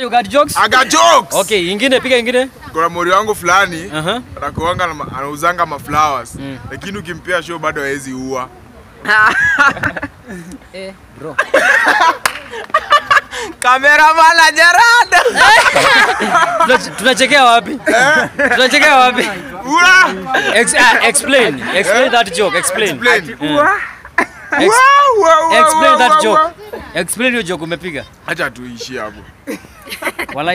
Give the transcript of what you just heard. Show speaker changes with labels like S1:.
S1: you got jokes?
S2: I got jokes.
S1: Okay, ingine piga ingine.
S2: Kuna mori wangu fulani
S1: Aha.
S2: anakuanga na ma- anauzanga ma flowers lakini ukimpea show bado hawezi ua.
S1: Eh, bro.
S3: Cameraman ajarada.
S1: Tuna- Tunachekea wapi? Tunachekea wapi?
S2: Ua!
S1: Ex uh, explain. Explain that joke. Explain.
S2: Explain.
S1: Ex
S2: Wow, wow, wow,
S1: explain
S2: wow,
S1: that
S2: wow,
S1: joke.
S2: wow.
S1: Explain hiyo joke umepiga.
S2: Acha tuishie hapo.
S1: Wala